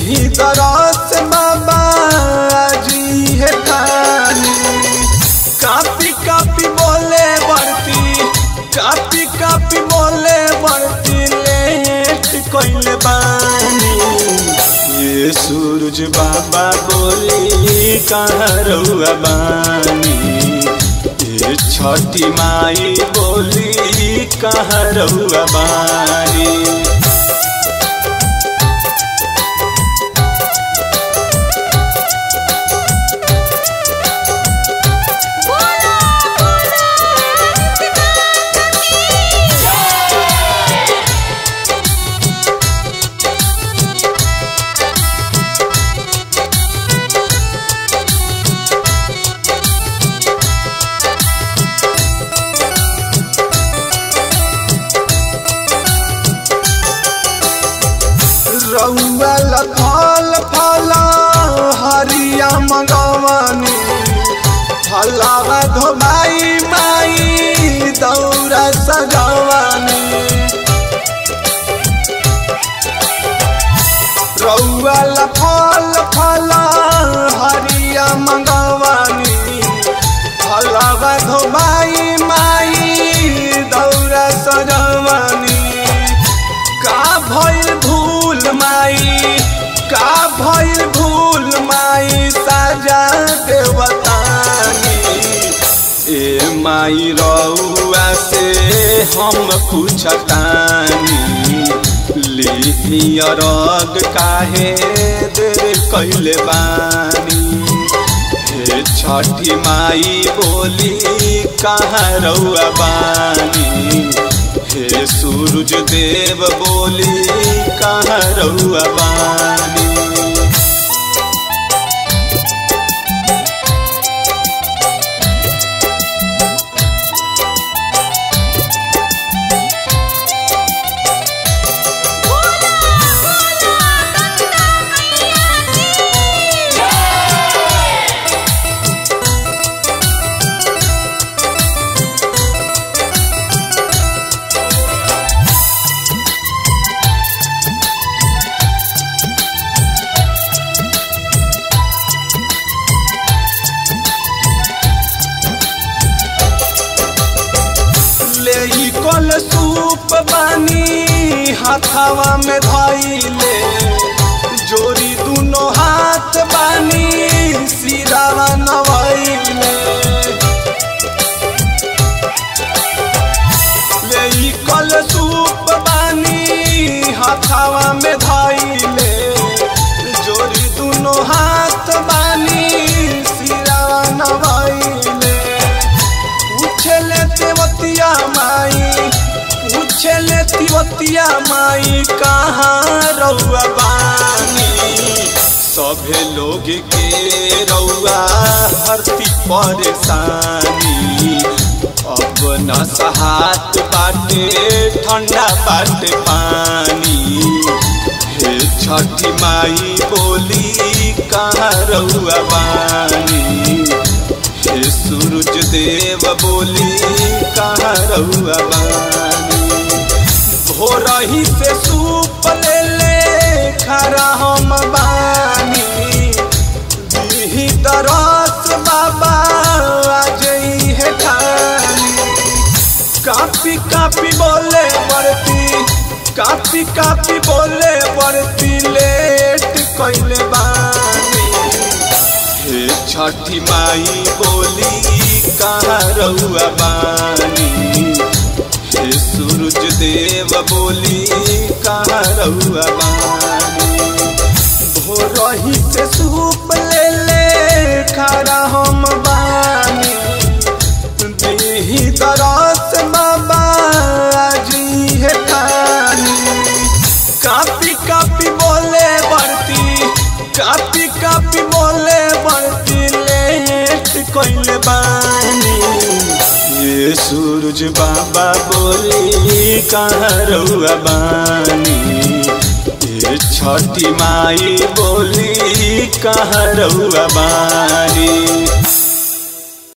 दीही दरस बाबा जी है खानी कापी कापी बोले बढ़ती कापी कापी बोले बढ़ती लेट कोइले बानी ये सूरज बाबा बोली कहाँ रहुआ बानी ये छठी माई बोली कहाँ रहुआ बानी बोला बोला रउआ फल फल हरिया मगवानी फलावा धोबाई माई दौरा सजवानी रउआ फल फल हरिया मगवानी फलावा धोबाई माई दौरा सजवानी का भइल भूल माई का भइल भूल माई साजा देवतानी ए माई रउआ से हम पूछतानी लिहिया रग काहे देर कैले बानी हे छठी माई बोली कहाँ रउआ बानी हे सूरज देव बोली कहाँ रउआ बानी बोला बोला गंगा मैया की ले ई कल सूप बानी हाथावा में धइले जोरी दुनो हाथ बानी सिरावा नवइले ले ई कल सूप बानी हाथावा में धइले जोरी दुनो हाथ बानी सिरावा नवइले पूछले तेवतिया माई पूछले तिवतिया माई कहाँ रउआ बानी सभे लोग के रउआ हरती परेशानी अब न सहात बाटे ठंडा बाटे पानी हे छठी माई बोली कहाँ रउआ बानी हे सूरज देव बोली कहाँ रउआ बानी भोरही से सूप ले ले खरा हम बानी दीही तरस बाबा आज है खानी कापी कापी बोले बढ़ती कापी कापी बोले बढ़ती लेट कैले बानी हे छठी माई बोली कहाँ रउआ बानी हे सूरज देव बोली कहाँ रउआ बानी भोरही से सूप ले ले खड़ा हम बानी दीही तरस बाबा जी है खानी कापी कापी बोले बढ़ती कापी कापी बोले बढ़ती लेट कैले बानी ये सूरज बाबा बोली कहाँ रउआ बानी ये छठी माई बोली कहाँ रउआ बानी